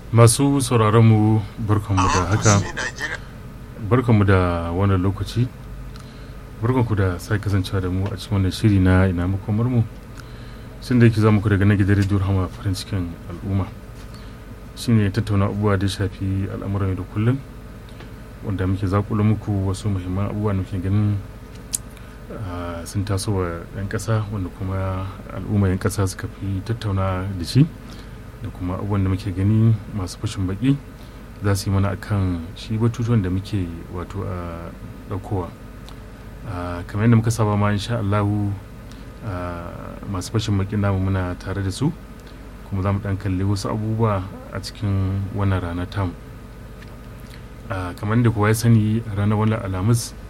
masu sauraronmu barkanmu da haka barkanmu da wannan lokaci barkanku da sai kasancewa da mu a cikin wannan shiri na ina makomar mu sun da yake za muku daga na gidan rediyo hama farin cikin al'umma shine tattauna abubuwa da shafi al'amuran da kullum wanda muke zakula muku wasu muhimman abubuwa da muke ganin sun taso wa 'yan ƙasa wanda kuma al'umma 'yan ƙasa suka fi tattauna da shi da kuma abubuwan da muke gani masu fashin baki za su yi mana akan shi batutuwan da muke wato a ɗaukowa kamar yadda muka saba ma insha Allahu masu fashin baki namu muna tare da su kuma za mu ɗan kalli wasu abubuwa a cikin wannan rana tamu kamar da kowa ya sani ranar wannan alhamis